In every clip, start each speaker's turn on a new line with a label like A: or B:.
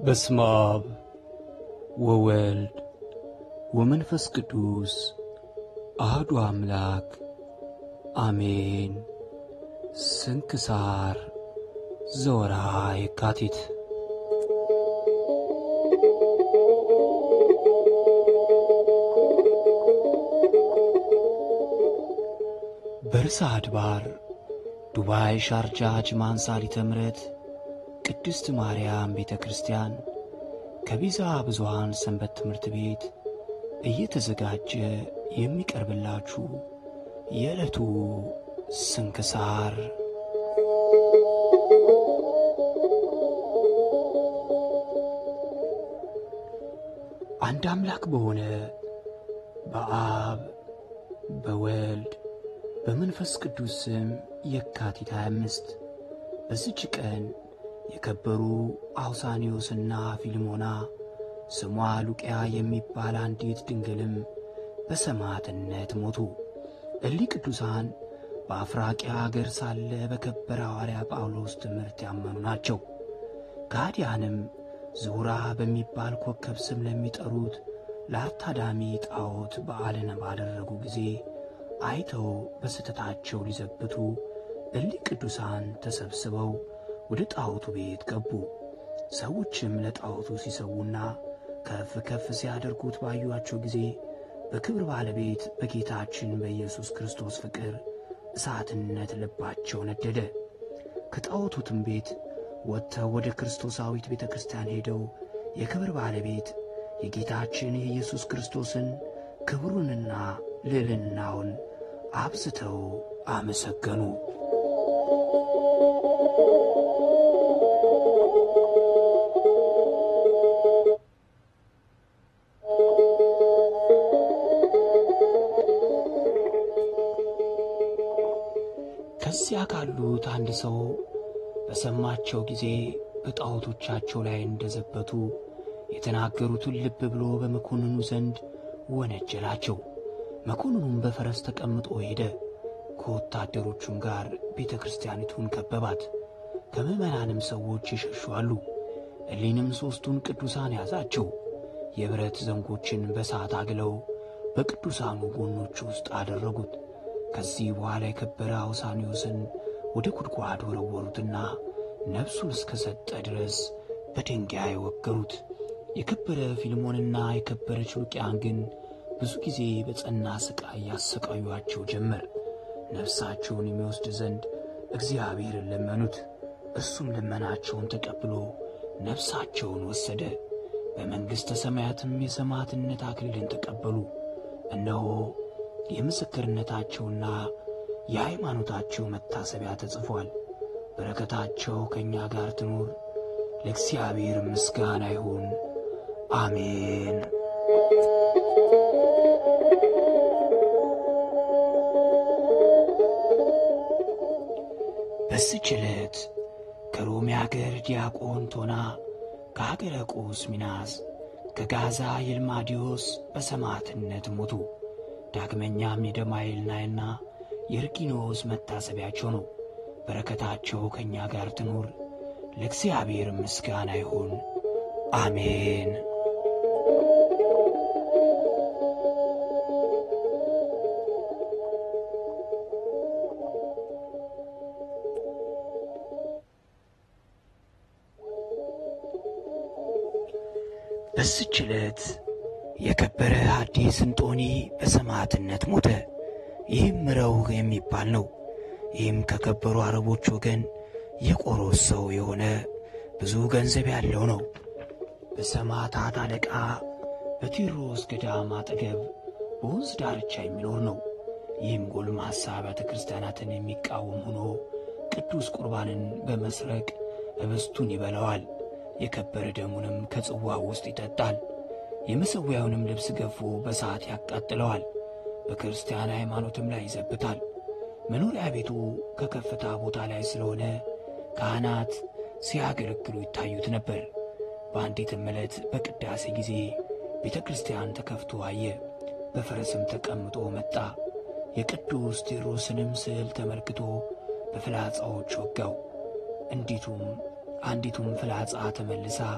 A: በስመ አብ ወወልድ ወመንፈስ ቅዱስ አህዱ አምላክ አሜን። ስንክሳር ዘወርኃ የካቲት። በርዕሰ አድባር ዱባይ ሻርጃ ጅማን ሳሊተ ምሕረት ቅድስት ማርያም ቤተ ክርስቲያን ከቢዛ ብዙኃን ሰንበት ትምህርት ቤት እየተዘጋጀ የሚቀርብላችሁ የዕለቱ ስንክሳር አንድ አምላክ በሆነ በአብ በወልድ በመንፈስ ቅዱስ ስም የካቲት 25 በዚች ቀን የከበሩ አውሳኒዮስና ፊልሞና ስሟ ሉቅያ የሚባል አንዲት ድንግልም በሰማዕትነት ሞቱ። እሊ ቅዱሳን በአፍራቂያ አገር ሳለ በከበረ ሐዋርያ ጳውሎስ ትምህርት ያመኑ ናቸው። ከሃዲያንም ዝሁራ በሚባል ኮከብ ስም ለሚጠሩት ለአርታዳሚ ጣዖት በዓልን ባደረጉ ጊዜ አይተው በስህተታቸው ሊዘብቱ እሊ ቅዱሳን ተሰብስበው ወደ ጣዖቱ ቤት ገቡ። ሰዎችም ለጣዖቱ ሲሰዉና ከፍ ከፍ ሲያደርጉት ባዩአቸው ጊዜ በክብር ባለቤት በጌታችን በኢየሱስ ክርስቶስ ፍቅር እሳትነት ልባቸው ነደደ። ከጣዖቱትም ቤት ወጥተው ወደ ክርስቶሳዊት ቤተ ክርስቲያን ሄደው የክብር ባለቤት የጌታችን የኢየሱስ ክርስቶስን ክብሩንና ልዕልናውን አብዝተው አመሰገኑ። ከዚያ ካሉት አንድ ሰው በሰማቸው ጊዜ በጣዖቶቻቸው ላይ እንደዘበቱ የተናገሩትን ልብ ብሎ በመኮንኑ ዘንድ ወነጀላቸው። መኮንኑም በፈረስ ተቀምጦ ሄደ። ከወታደሮቹም ጋር ቤተ ክርስቲያኒቱን ከበባት። ከምዕመናንም ሰዎች ይሸሹ አሉ። እሊንም ሦስቱን ቅዱሳን ያዛቸው። የብረት ዘንጎችን በሰዓት አግለው በቅዱሳኑ ጎኖች ውስጥ አደረጉት። ከዚህ በኋላ የከበረ አውሳኒዮስን ወደ ጉድጓድ ወረወሩትና ነፍሱን እስከ ሰጠ ድረስ በድንጋይ ወገሩት። የከበረ ፊልሞንና የከበረች ሉቅያን ግን ብዙ ጊዜ በጸና ሥቃይ ያሰቃዩአቸው ጀመር። ነፍሳቸውን የሚወስድ ዘንድ እግዚአብሔርን ለመኑት። እርሱም ልመናቸውን ተቀብሎ ነፍሳቸውን ወሰደ። በመንግሥተ ሰማያትም የሰማዕትነት አክሊልን ተቀበሉ። እነሆ የምስክርነታቸውና የሃይማኖታቸው መታሰቢያ ተጽፏል። በረከታቸው ከእኛ ጋር ትኑር። ለእግዚአብሔር ምስጋና ይሁን፣ አሜን። በዚች ዕለት ከሮሜ አገር ዲያቆን ቶና፣ ከአገረ ቁስ ሚናስ፣ ከጋዛ ይልማዲዮስ በሰማዕትነት ሞቱ። ዳግመኛም የደማይልናይና የርኪኖስ መታሰቢያቸው ነው። በረከታቸው ከእኛ ጋር ትኑር። ለእግዚአብሔር ምስጋና ይሁን፣ አሜን። በዚች ዕለት የከበረ ሐዲስ እንጦኒ በሰማዕትነት ሞተ። ይህም ምረው የሚባል ነው። ይህም ከከበሩ አረቦች ወገን የቆሮስ ሰው የሆነ ብዙ ገንዘብ ያለው ነው። በሰማዕታት አለቃ በቲሮስ ገዳም አጠገብ በወንዝ ዳርቻ የሚኖር ነው። ይህም ጎልማሳ አብያተ ክርስቲያናትን የሚቃወም ሆኖ ቅዱስ ቁርባንን በመስረቅ ኅብስቱን ይበላዋል። የከበረ ደሙንም ከጽዋው ውስጥ ይጠጣል። የመሠዊያውንም ልብስ ገፎ በሰዓት ያቃጥለዋል። በክርስቲያን ሃይማኖትም ላይ ይዘብታል። መኖሪያ ቤቱ ከከፍታ ቦታ ላይ ስለሆነ ካህናት ሲያገለግሉ ይታዩት ነበር። በአንዲትም ዕለት በቅዳሴ ጊዜ ቤተ ክርስቲያን ተከፍቶ አየ። በፈረስም ተቀምጦ መጣ። የቅዱስ ቴዎድሮስንም ስዕል ተመልክቶ በፍላጻዎች ወጋው። እንዲቱም አንዲቱም ፍላጻ ተመልሳ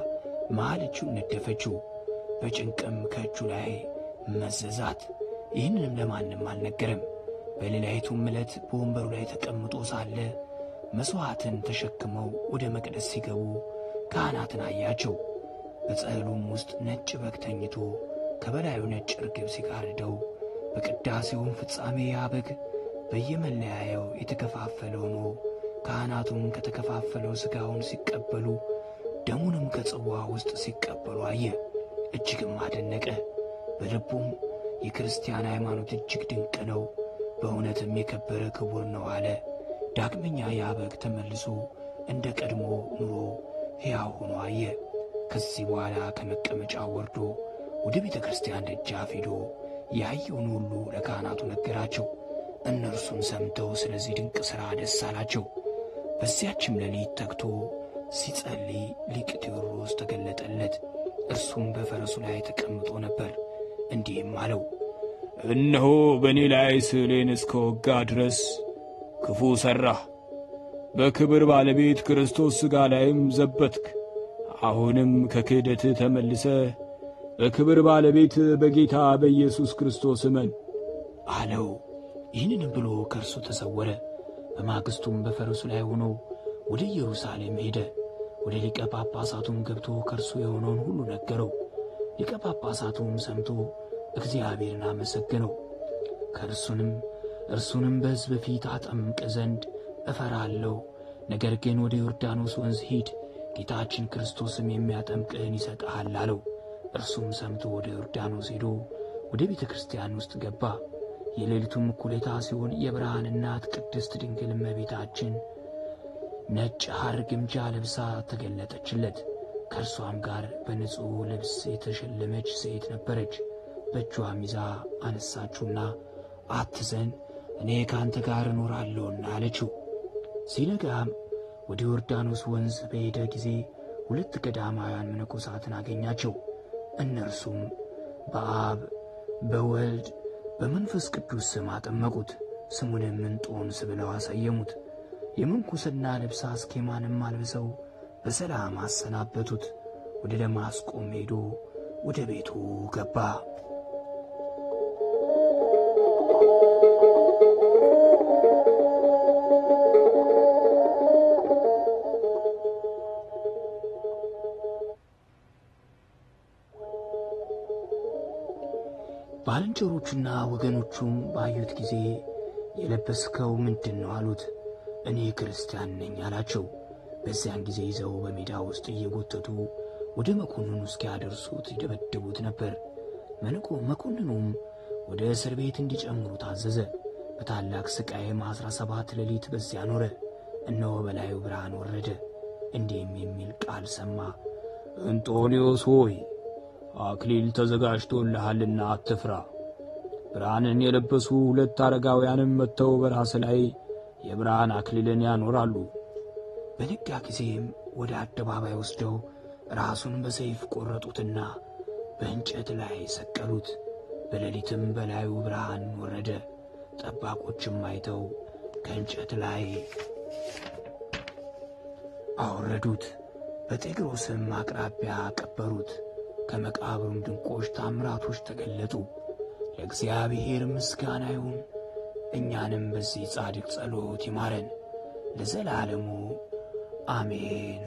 A: መሃል እጁን ነደፈችው። በጭንቅም ከእጁ ላይ መዘዛት። ይህንንም ለማንም አልነገረም። በሌላይቱም ዕለት በወንበሩ ላይ ተቀምጦ ሳለ መሥዋዕትን ተሸክመው ወደ መቅደስ ሲገቡ ካህናትን አያቸው። በጸሕሉም ውስጥ ነጭ በግ ተኝቶ ከበላዩ ነጭ ርግብ ሲጋርደው በቅዳሴውም ፍጻሜ ያ በግ በየመለያየው የተከፋፈለ ሆኖ ካህናቱም ከተከፋፈለው ሥጋውን ሲቀበሉ ደሙንም ከጽዋ ውስጥ ሲቀበሉ አየ። እጅግም አደነቀ። በልቡም የክርስቲያን ሃይማኖት እጅግ ድንቅ ነው፣ በእውነትም የከበረ ክቡር ነው አለ። ዳግመኛ ያ በግ ተመልሶ እንደ ቀድሞ ኑሮ ሕያው ሆኖ አየ። ከዚህ በኋላ ከመቀመጫው ወርዶ ወደ ቤተ ክርስቲያን ደጃፍ ሄዶ ያየውን ሁሉ ለካህናቱ ነገራቸው። እነርሱም ሰምተው ስለዚህ ድንቅ ሥራ ደስ አላቸው። በዚያችም ሌሊት ተግቶ ሲጸልይ ሊቅ ቴዎድሮስ ተገለጠለት። እርሱም በፈረሱ ላይ ተቀምጦ ነበር። እንዲህም አለው፣
B: እነሆ በእኔ ላይ ስዕሌን እስከ ወጋ ድረስ ክፉ ሠራህ። በክብር ባለቤት ክርስቶስ ሥጋ ላይም ዘበትክ። አሁንም ከክህደትህ ተመልሰ በክብር ባለቤት በጌታ በኢየሱስ ክርስቶስ እመን
A: አለው። ይህንንም ብሎ ከእርሱ ተሰወረ። በማግስቱም በፈረሱ ላይ ሆኖ ወደ ኢየሩሳሌም ሄደ። ወደ ሊቀ ጳጳሳቱም ገብቶ ከእርሱ የሆነውን ሁሉ ነገረው። ሊቀ ጳጳሳቱም ሰምቶ እግዚአብሔርን አመሰገነው። ከእርሱንም እርሱንም በሕዝብ ፊት አጠምቅ ዘንድ እፈራለሁ። ነገር ግን ወደ ዮርዳኖስ ወንዝ ሂድ፣ ጌታችን ክርስቶስም የሚያጠምቅህን ይሰጥሃል አለው። እርሱም ሰምቶ ወደ ዮርዳኖስ ሄዶ ወደ ቤተ ክርስቲያን ውስጥ ገባ። የሌሊቱም እኩሌታ ሲሆን የብርሃን እናት ቅድስት ድንግል እመቤታችን ነጭ ሐር ግምጃ ለብሳ ተገለጠችለት። ከእርሷም ጋር በንጹሕ ልብስ የተሸለመች ሴት ነበረች። በእጇም ይዛ አነሳችውና አትዘን፣ እኔ ከአንተ ጋር እኖራለሁና አለችው። ሲነጋም ወደ ዮርዳኖስ ወንዝ በሄደ ጊዜ ሁለት ገዳማውያን መነኮሳትን አገኛቸው። እነርሱም በአብ በወልድ በመንፈስ ቅዱስ ስም አጠመቁት። ስሙንም እንጦንስ ብለው አሰየሙት። የምንኩስና ልብስ አስኬማንም አልብሰው በሰላም አሰናበቱት። ወደ ደማስቆም ሄዶ ወደ ቤቱ ገባ። ባልንጀሮቹና ወገኖቹም ባዩት ጊዜ የለበስከው ምንድን ነው አሉት። እኔ ክርስቲያን ነኝ አላቸው። በዚያን ጊዜ ይዘው በሜዳ ውስጥ እየጎተቱ ወደ መኮንኑ እስኪያደርሱት ይደበድቡት ነበር። መልኮ መኮንኑም ወደ እስር ቤት እንዲጨምሩ ታዘዘ። በታላቅ ሥቃይም አሥራ ሰባት ሌሊት በዚያ ኖረ። እነሆ በላዩ ብርሃን ወረደ፣ እንዲህም የሚል ቃል ሰማ።
B: እንጦንዮስ ሆይ አክሊል ተዘጋጅቶልሃልና አትፍራ። ብርሃንን የለበሱ ሁለት አረጋውያንም መጥተው በራስ ላይ የብርሃን አክሊልን ያኖራሉ።
A: በነጋ ጊዜም ወደ አደባባይ ወስደው ራሱን በሰይፍ ቆረጡትና በእንጨት ላይ ሰቀሉት። በሌሊትም በላዩ ብርሃን ወረደ። ጠባቆችም አይተው ከእንጨት ላይ አወረዱት። በጤግሮስም አቅራቢያ ቀበሩት። ከመቃብሩም ድንቆች ታምራቶች ተገለጡ። ለእግዚአብሔር ምስጋና ይሁን፣ እኛንም በዚህ ጻድቅ ጸሎት ይማረን ለዘላለሙ አሜን።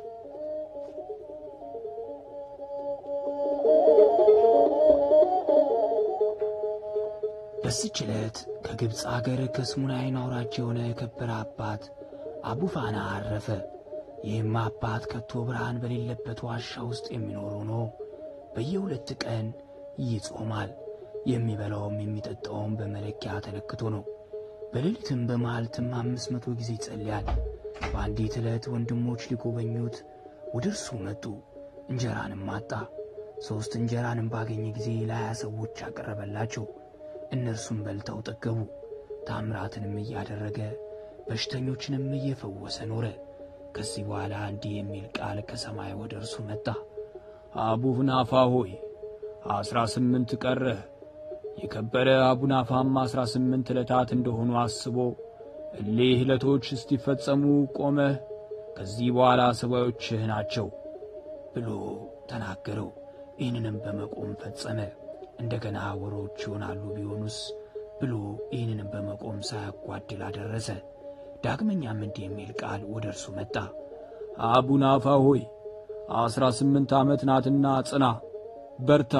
A: በዚች ዕለት ከግብፅ አገር ከስሙናይን አውራጅ የሆነ የከበረ አባት አቡፋና አረፈ። ይህም አባት ከቶ ብርሃን በሌለበት ዋሻ ውስጥ የሚኖር ሆኖ በየሁለት ቀን ይጾማል። የሚበላውም የሚጠጣውም በመለኪያ ተለክቶ ነው። በሌሊትም በመዓልትም አምስት መቶ ጊዜ ይጸልያል። በአንዲት ዕለት ወንድሞች ሊጎበኙት ወደ እርሱ መጡ። እንጀራንም አጣ። ሦስት እንጀራንም ባገኘ ጊዜ ለሀያ ሰዎች አቀረበላቸው። እነርሱም በልተው ጠገቡ። ታምራትንም እያደረገ በሽተኞችንም እየፈወሰ ኖረ። ከዚህ በኋላ እንዲህ የሚል ቃል ከሰማይ ወደ እርሱ መጣ።
B: አቡናፋ ሆይ አስራ ስምንት ቀረህ። የከበረ አቡናፋም አስራ ስምንት ዕለታት እንደሆኑ አስቦ እሊህ ዕለቶች እስቲፈጸሙ ቆመህ ከዚህ በኋላ ሰባዮችህ ናቸው
A: ብሎ ተናገረው። ይህንንም በመቆም ፈጸመ። እንደገና ወሮች ይሆናሉ ቢሆኑስ ብሎ ይህንንም በመቆም ሳያጓድል አደረሰ። ዳግመኛም እንዲህ የሚል ቃል ወደ እርሱ መጣ።
B: አቡናፋ ሆይ አስራ ስምንት ዓመት ናትና ጽና፣ በርታ።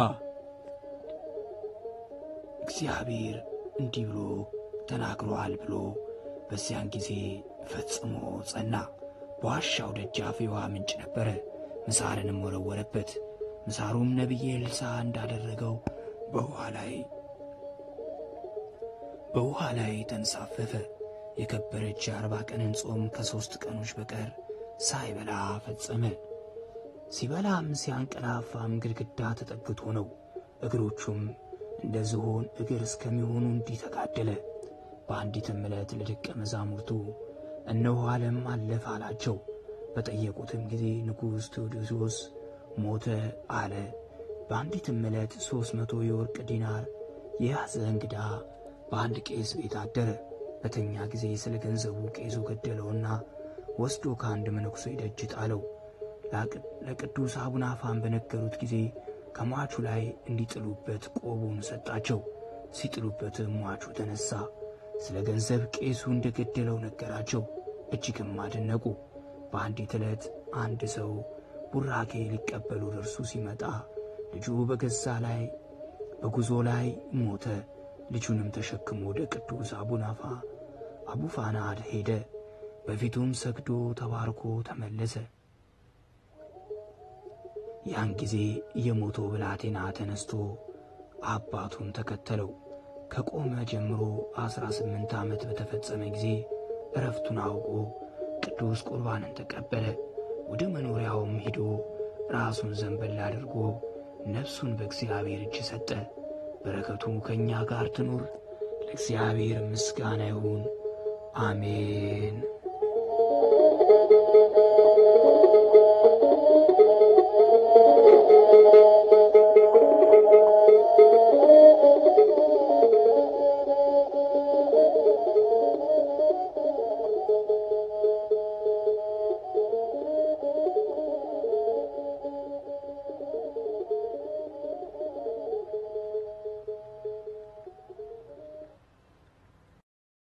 A: እግዚአብሔር እንዲህ ብሎ ተናግሮአል ብሎ በዚያን ጊዜ ፈጽሞ ጸና። በዋሻው ደጃፍ የውሃ ምንጭ ነበረ። ምሳርንም ወረወረበት። ምሳሩም ነቢየ ኤልሳዕ እንዳደረገው በውሃ ላይ በውሃ ላይ ተንሳፈፈ። የከበረች የአርባ ቀንን ጾም ከሦስት ቀኖች በቀር ሳይበላ ፈጸመ። ሲበላም ሲያንቀላፋም ግድግዳ ተጠግቶ ነው። እግሮቹም እንደ ዝሆን እግር እስከሚሆኑ እንዲህ ተጋደለ። በአንዲትም ዕለት ለደቀ መዛሙርቱ እነሆ ዓለም አለፈ አላቸው። በጠየቁትም ጊዜ ንጉሥ ቴዎዶሲዎስ ሞተ አለ። በአንዲትም ዕለት ሦስት መቶ የወርቅ ዲናር የያዘ እንግዳ በአንድ ቄስ ቤት አደረ። በተኛ ጊዜ ስለ ገንዘቡ ቄሱ ገደለውና ወስዶ ከአንድ መነኩሴ ደጅ ጣለው። ለቅዱስ አቡነ አፋን በነገሩት ጊዜ ከሟቹ ላይ እንዲጥሉበት ቆቡን ሰጣቸው። ሲጥሉበትም ሟቹ ተነሣ። ስለ ገንዘብ ቄሱ እንደ ገደለው ነገራቸው። እጅግም አደነቁ። በአንዲት ዕለት አንድ ሰው ቡራኬ ሊቀበሉ ደርሱ ሲመጣ ልጁ በገዛ ላይ በጉዞ ላይ ሞተ። ልጁንም ተሸክሞ ወደ ቅዱስ አቡናፋ አቡፋናድ ሄደ። በፊቱም ሰግዶ ተባርኮ ተመለሰ። ያን ጊዜ የሞተው ብላቴና ተነስቶ አባቱን ተከተለው። ከቆመ ጀምሮ አስራ ስምንት ዓመት በተፈጸመ ጊዜ እረፍቱን አውቆ ቅዱስ ቁርባንን ተቀበለ። ወደ መኖሪያውም ሄዶ ራሱን ዘንበል አድርጎ ነፍሱን በእግዚአብሔር እጅ ሰጠ። በረከቱ ከእኛ ጋር ትኑር። ለእግዚአብሔር ምስጋና ይሁን፣ አሜን።